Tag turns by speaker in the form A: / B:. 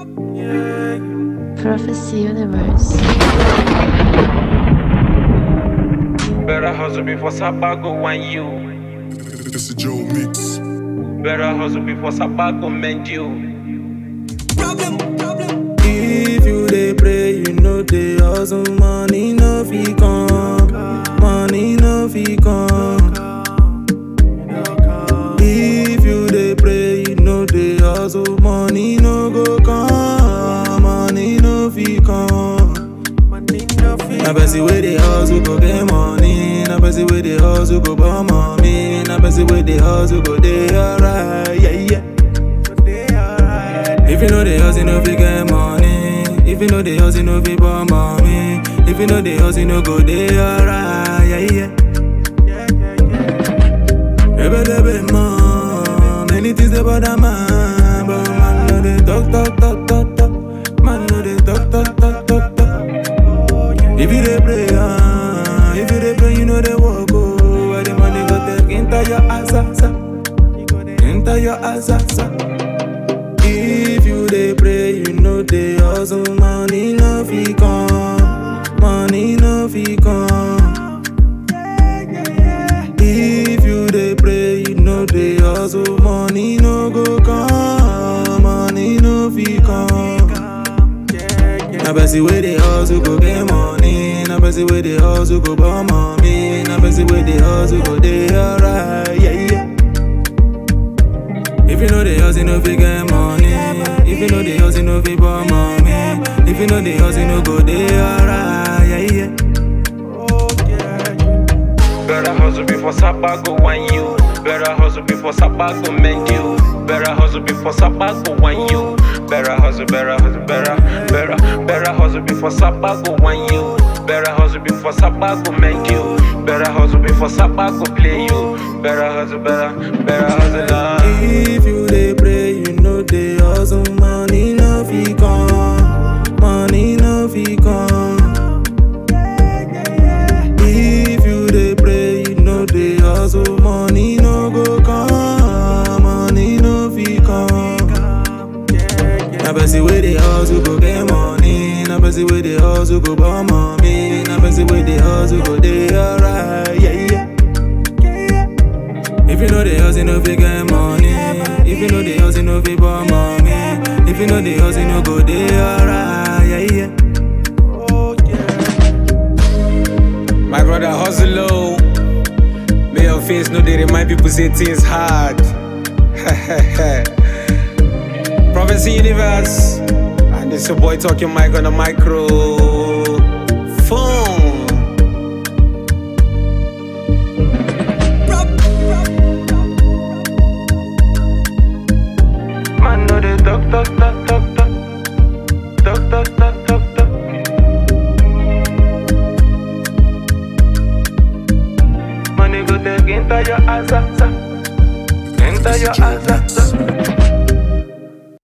A: Prophecy Universe.
B: Better hustle before Sabago want you.
C: It's a Joe mix.
B: Better hustle before Sabago mend you.
D: If you dey pray, you know dey hustle, money no fit come, money no fit come. If you dey pray, you know dey hustle, money no go come, money no fit come. Na person wey dey hustle go get money, na person wey dey hustle go born money, na person wey dey hustle go dey alright, yeah yeah. If you know the house, you know fi get money. If you know the house, you know fi born mommy. If you know the house, you know go dey alright, yeah yeah. Ebe debe man, many things dey bother man, but man no dey talk talk talk talk talk. Man no dey talk talk talk talk talk. If you dey pray, ah, if you dey pray, you know dey walk oh. Where the money go take enter your ass, ass, ass. enter your ass, ass, ass. If you dey pray, you know dey hustle, money no fit come, money no fit come. If you dey pray, you know dey hustle, money no go come, money no fit come. Na person wey dey hustle go get money, na person wey dey hustle go born mommy, na person wey dey hustle go dey alright, yeah yeah. If you know the house, you know fi get money. If you know the house, you know fi born mommy. If you know the house, you know go dey alright, yeah yeah.
B: Better hustle before Sabago want you. Better hustle before Sabago mend you. Better hustle before Sabago want you. Better hustle, better hustle, better, better, better hustle before Sabago want you. Better hustle before Sabago mend you. Better hustle before Sabago play you. Better hustle, better, better hustle. ah.
D: If you dey pray, you know dey hustle, money no fit come, money no fit come. If you dey pray, you know dey hustle, money no go come, money no fit come. Na person wey dey hustle go get money, na person wey dey hustle go born mommy, na person wey dey hustle go dey alright, yeah yeah. If you know the house, you know fi get money. If you know the house, you know fi born mommy. If you know the house, you know go dey alright, yeah yeah.
E: My brother hustle low. May your face know they remind people say things hard. Prophecy Universe. And this your boy talking mic on the micro. Phone.
D: Man no dey talk talk talk talk talk, talk talk talk talk talk. Money go take enter your ass, ass, ass. enter your ass, ass, ass.